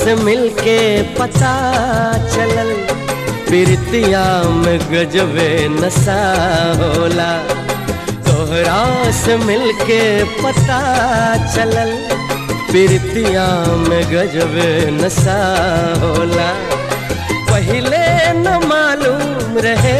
से मिलके पता चलल प्रीतिया में गजबे नशा होला तोहरा से मिलके पता चलल प्रीतिया में गजबे नशा होला पहले न मालूम रहे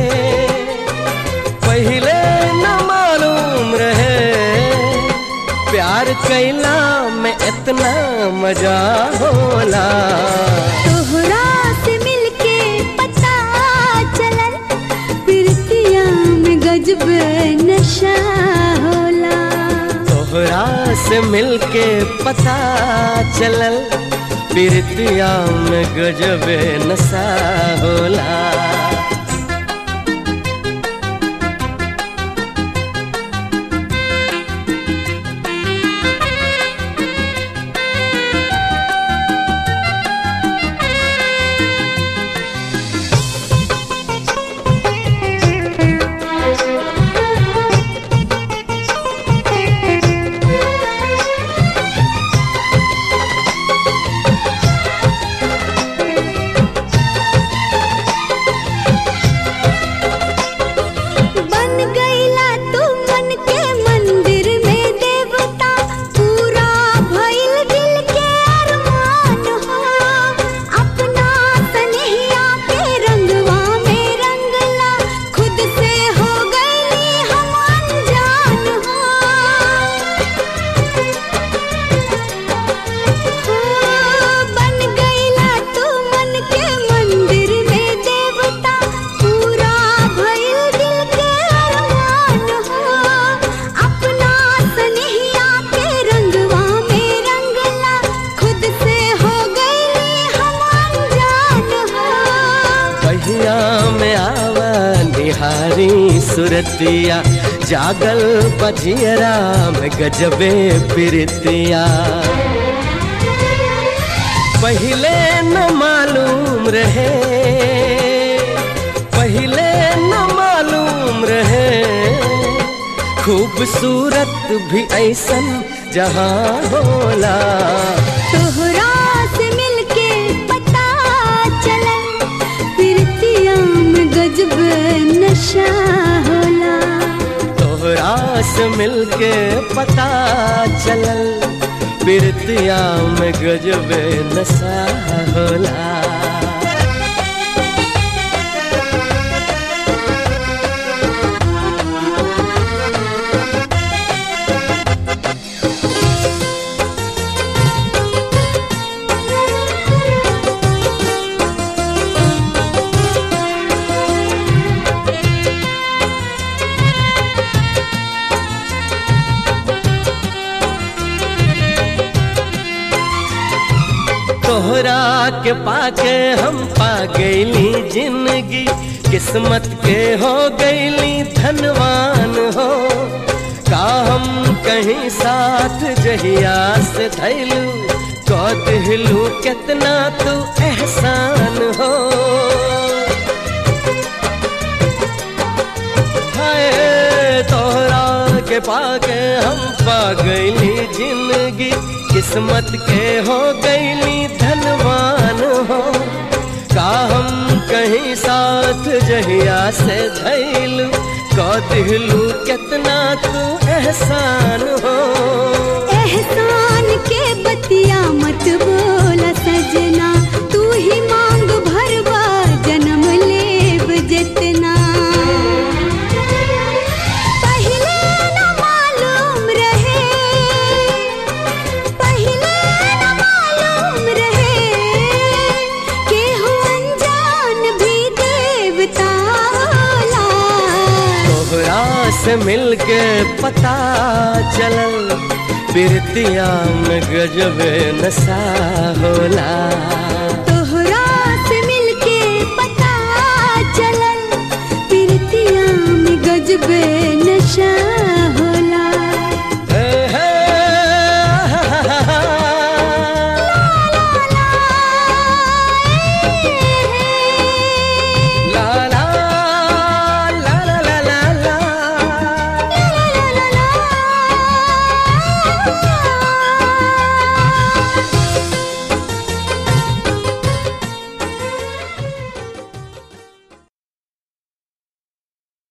पहले न मालूम रहे प्यार कैला में इतना मजा होला तोहरा से मिलके पता चलल प्रीतिया में गजब नशा होला तोहरा से मिलके पता चलल प्रीतिया में गजबे नशा होला बन गईला तू मन के मंदिर में देवता पूरा भइल दिल के अरमान हो अपना सनहिया के रंगवा में रंगला खुद से हो गईली हम अनजान हो बन गईला तू मन के मंदिर में देवता पूरा भइल दिल के अरमान हो अपना सनहिया के रंगवा में रंगला खुद से हो गईली हम अनजान हो पहिया में आवा निहारी सुरतिया जागल बजियरा में गजबे प्रीतिया पहले न मालूम रहे पहले न मालूम रहे खूबसूरत भी ऐसन जहाँ होला तोहरा से मिलके पता चलल प्रीतिया में गजब नशा होला तोहरा से मिलके पता चलल प्रीतिया में गजबे नशा होला तोहरा के पाके हम पा गईली जिंदगी किस्मत के हो गईली धनवान हो का हम कहीं साथ जहिया से धैलू कौतहलू कितना तू एहसान हो हाय तोहरा के पाके हम पा गईली जिंदगी किस्मत के हो गईली धनवान हो का हम कहीं साथ जहिया से धैलू कौतहलू कितना तू एहसान हो एहसान के बतिया मत बोला सजना तू ही मांग भरवा जन्म लेब जितना पहले न मालूम रहे पहले न मालूम रहे केहू अनजान भी देवता होला तोहरा से मिलके पता चलल प्रीतिया में गजबे नशा होला तोहरा से मिलके पता चलल प्रीतिया में गजबे नशा